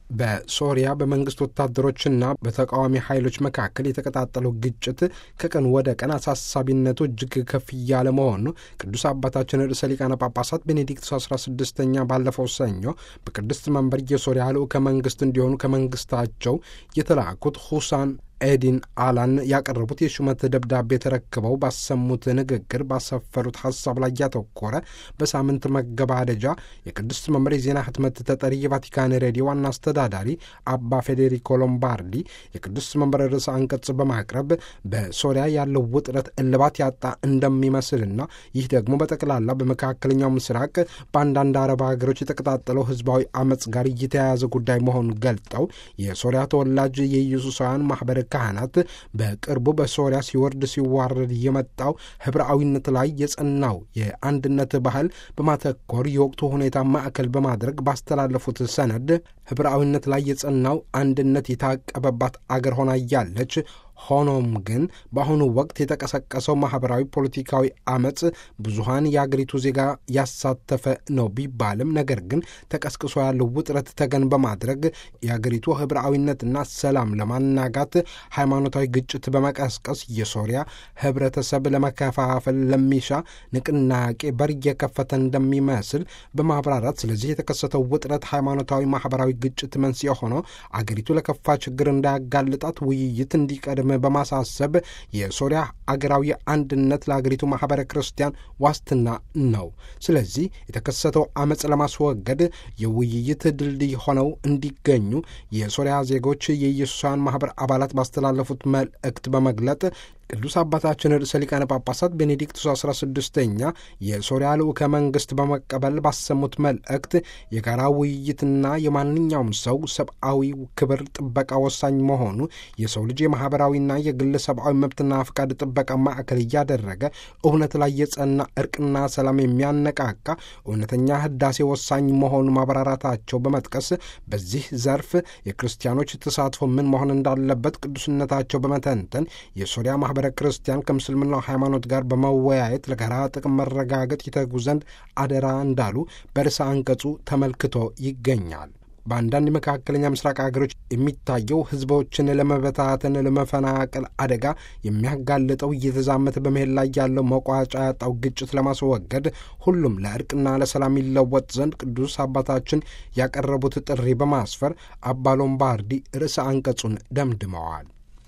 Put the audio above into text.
በሶሪያ በመንግስት ወታደሮችና በተቃዋሚ ኃይሎች መካከል የተቀጣጠለው ግጭት ከቀን ወደ ቀን አሳሳቢነቱ እጅግ ከፍ እያለ መሆኑ ቅዱስ አባታችን ርዕሰ ሊቃነ ጳጳሳት ቤኔዲክቱስ 16ኛ ባለፈው ሰኞ በቅድስት መንበር የሶሪያ ልዑከ መንግስት እንዲሆኑ ከመንግስታቸው የተላኩት ሁሳን ኤዲን አላን ያቀረቡት የሹመት ደብዳቤ ተረክበው ባሰሙት ንግግር ባሰፈሩት ሀሳብ ላይ ያተኮረ በሳምንት መገባደጃ የቅድስት መምር የዜና ህትመት ተጠሪ የቫቲካን ሬዲዮ ዋና አስተዳዳሪ አባ ፌዴሪኮ ሎምባርዲ የቅድስት መምር ርዕሰ አንቀጽ በማቅረብ በሶሪያ ያለው ውጥረት እልባት ያጣ እንደሚመስልና ይህ ደግሞ በጠቅላላ በመካከለኛው ምስራቅ በአንዳንድ አረብ ሀገሮች የተቀጣጠለው ህዝባዊ አመፅ ጋር እየተያያዘ ጉዳይ መሆኑን ገልጠው የሶሪያ ተወላጅ የኢየሱሳውያን ማህበረ ካህናት በቅርቡ በሶሪያ ሲወርድ ሲዋረድ የመጣው ህብረአዊነት ላይ የጸናው የአንድነት ባህል በማተኮር የወቅቱ ሁኔታ ማዕከል በማድረግ ባስተላለፉት ሰነድ ህብረአዊነት ላይ የጸናው አንድነት የታቀበባት አገር ሆና እያለች ሆኖም ግን በአሁኑ ወቅት የተቀሰቀሰው ማኅበራዊ ፖለቲካዊ አመፅ ብዙሀን የአገሪቱ ዜጋ ያሳተፈ ነው ቢባልም ነገር ግን ተቀስቅሶ ያለው ውጥረት ተገን በማድረግ የአገሪቱ ህብረአዊነትና ሰላም ለማናጋት ሃይማኖታዊ ግጭት በመቀስቀስ የሶሪያ ህብረተሰብ ለመከፋፈል ለሚሻ ንቅናቄ በር እየከፈተ እንደሚመስል በማብራራት ስለዚህ የተከሰተው ውጥረት ሃይማኖታዊ ማኅበራዊ ግጭት መንስኤ ሆኖ አገሪቱ ለከፋ ችግር እንዳያጋልጣት ውይይት እንዲቀድም በማሳሰብ የሶሪያ አገራዊ አንድነት ለአገሪቱ ማኅበረ ክርስቲያን ዋስትና ነው። ስለዚህ የተከሰተው አመፅ ለማስወገድ የውይይት ድልድይ ሆነው እንዲገኙ የሶሪያ ዜጎች የኢየሱሳውያን ማኅበር አባላት ባስተላለፉት መልእክት በመግለጥ ቅዱስ አባታችን ርዕሰ ሊቃነ ጳጳሳት ቤኔዲክቱስ 16ኛ የሶሪያ ልዑከ መንግሥት በመቀበል ባሰሙት መልእክት የጋራ ውይይትና የማንኛውም ሰው ሰብአዊ ክብር ጥበቃ ወሳኝ መሆኑ የሰው ልጅ የማኅበራዊና የግል ሰብአዊ መብትና ፍቃድ ጥበቃ ማዕከል እያደረገ እውነት ላይ የጸና እርቅና ሰላም የሚያነቃቃ እውነተኛ ህዳሴ ወሳኝ መሆኑ ማብራራታቸው በመጥቀስ በዚህ ዘርፍ የክርስቲያኖች ተሳትፎ ምን መሆን እንዳለበት ቅዱስነታቸው በመተንተን የሶሪያ ማኅበረ ክርስቲያን ከምስልምናው ሃይማኖት ጋር በመወያየት ለጋራ ጥቅም መረጋገጥ ይተጉ ዘንድ አደራ እንዳሉ በርዕሰ አንቀጹ ተመልክቶ ይገኛል። በአንዳንድ የመካከለኛ ምስራቅ ሀገሮች የሚታየው ህዝቦችን ለመበታተን፣ ለመፈናቀል አደጋ የሚያጋልጠው እየተዛመተ በመሄድ ላይ ያለው መቋጫ ያጣው ግጭት ለማስወገድ ሁሉም ለእርቅና ለሰላም ይለወጥ ዘንድ ቅዱስ አባታችን ያቀረቡት ጥሪ በማስፈር አባ ሎምባርዲ ርዕሰ አንቀጹን ደምድመዋል።